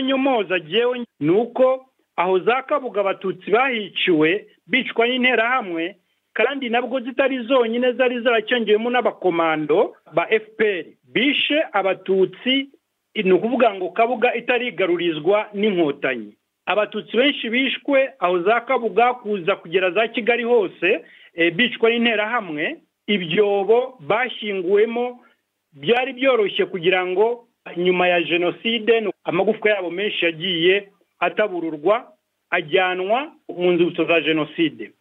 nyomoza ngewe ni uko aho za kabuga abatutsi bahiciwe bicwa n'interahamwe kandi nabwo zitari zonyine zari zaracyongewemo n'abakomando ba fpr bishe abatutsi ni ukuvuga ngo kabuga itarigarurizwa n'inkotanyi abatutsi benshi bishwe aho za kabuga kuza kugera za kigali hose bicwa n'interahamwe ibyobo bashyinguwemo byari byoroshye kugira ngo nyuma ya jenoside amagufwa yabo menshi yagiye atabururwa ajyanwa mu nzibutso za jenoside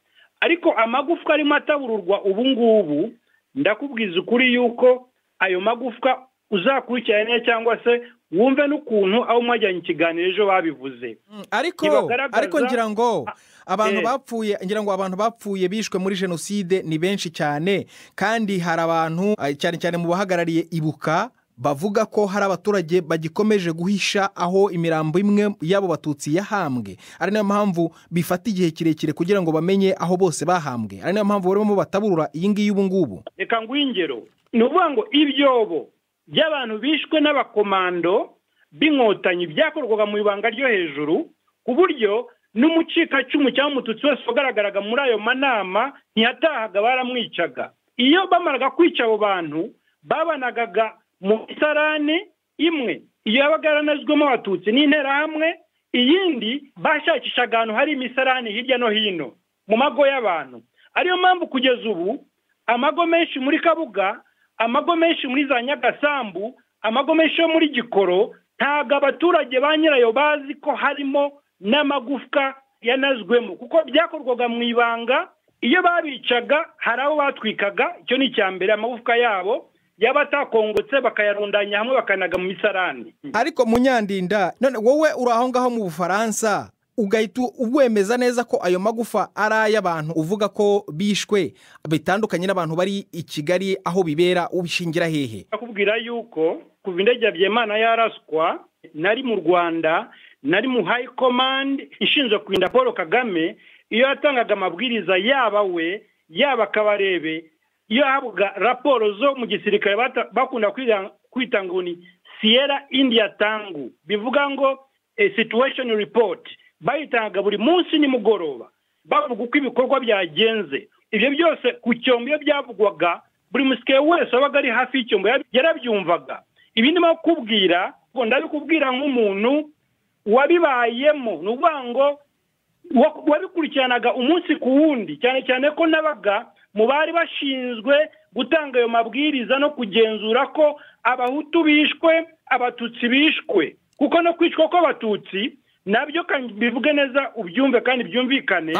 ariko amagufwa arimo atabururwa ubu ngubu ndakubwiza ukuri yuko ayo magufwa uzakurikirane cyangwa se wumve n'ukuntu aho mwajyanye ikiganiro ejo babivuze ariko ariko ngira ngo abantu bapfuye ngira ngo abantu bapfuye bishwe muri jenoside ni benshi cyane kandi hari abantu cyane cyane mu bahagarariye ibuka bavuga ko hari abaturage bagikomeje guhisha aho imirambo imwe y'abo batutsi yahambwe ari nayo mpamvu bifata igihe kirekire kugira ngo bamenye aho bose bahambwe ari nayo mpamvu barimo bataburura iyi ngiyi ubu ngubu reka nguhe ingero ni ukuvuga ngo ibyobo by'abantu bishwe n'abakomando b'inkotanyi byakorwaga mu ibanga ryo hejuru ku buryo n'umucikacumu cyangwa umututsi wese wagaragaraga muri ayo manama ntiyatahaga baramwicaga iyo bamaraga kwica abo bantu babanagaga mu isarane imwe iyo yabaga yaranazwemo abatutsi n'interahamwe iyindi bashakishaga ahantu hari imisarane hirya no hino mu mago y'abantu ariyo mpamvu kugeza ubu amago menshi muri kabuga amago menshi muri za nyagasambu amago menshi yo muri gikoro ntabwo abaturage ba nyirayo bazi ko harimo n'amagufwa yanazwemo kuko byakorwaga mu ibanga iyo babicaga hari abo batwikaga icyo ni icya mbere amagufwa yabo yaba atakongotse bakayarundanya hamwe bakanaga mu misarani ariko munyandinda none wowe uri aho ngaho mu bufaransa ugahita wemeza neza ko ayo magufa ari ay'abantu uvuga ko bishwe bitandukanye n'abantu bari i kigali aho bibera ubishingira hehe akubwira yuko kuva indege byemana yaraswa nari mu rwanda nari mu hayi komande ishinzwe kurinda paul kagame iyo yatangaga amabwiriza yaba we yaba akabarebe iyo habuga raporo zo mu gisirikare bakunda kwita ngo ni siyera indiya tangu bivuga ngo situwesheni ripoti bayitanga buri munsi nimugoroba bavuga uko ibikorwa byagenze ibyo byose ku cyombo iyo byavugwaga buri musikaye wese wabaga ari hafi y'icyombo yarabyumvaga ibi ndimo kukubwira ndabikubwira nk'umuntu wabibayemo ni ukuvuga ngo wabikurikiranaga umunsi ku wundi cyane cyane ko nabaga mu bari bashinzwe gutanga ayo mabwiriza no kugenzura ko abahutu bishwe abatutsi bishwe kuko no kwicwa kw'abatutsi nabyo kandi bivuge neza ubyumve kandi byumvikane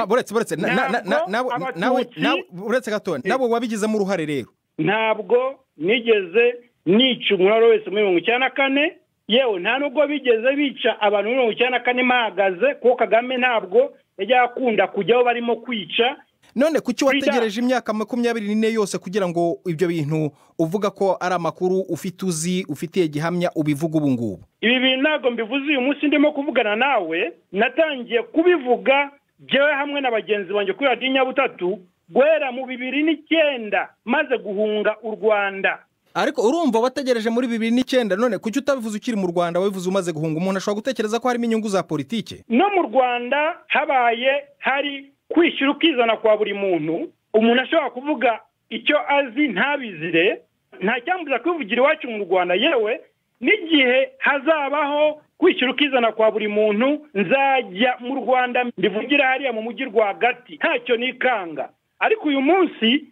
uretse gato nabo wabigizemo uruhare rero ntabwo nigeze nica umuntu uwo wese muri mirongo icyenda na kane yewe nta nubwo bigeze bica abantu mirongo icyenda na kane bahagaze kuko kagame ntabwo yajya akunda kujya aho barimo kwica none kuki wategereje imyaka makumyabiri n'ine yose kugira ngo ibyo bintu uvuga ko ari amakuru ufite uzi ufitiye gihamya ubivuga ubu ngubu ibi bintu ntabwo mbivuze uyu munsi ndimo kuvugana nawe natangiye kubivuga byewe hamwe na bagenzi banjye kuri radiyo nyabutatu guhera mu bibiri n'icyenda maze guhunga u rwanda ariko urumva wategereje muri bibiri n'icyenda none kuki utabivuze ukiri mu rwanda wabivuze umaze guhunga umuntu ashobora gutekereza ko harimo inyungu za politiki no mu rwanda habaye hari kwishyura ukizana kwa buri muntu umuntu ashobora kuvuga icyo azi ntabizire ntacyambuza kwivugira iwacu mu rwanda yewe n'igihe hazabaho kwishyura ukizana kwa buri muntu nzajya mu rwanda mbivugira hariya mu mujyi rwagati ntacyo nikanga ariko uyu munsi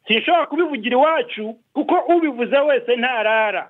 sinshobora kubivugira iwacu kuko ubivuze wese ntarara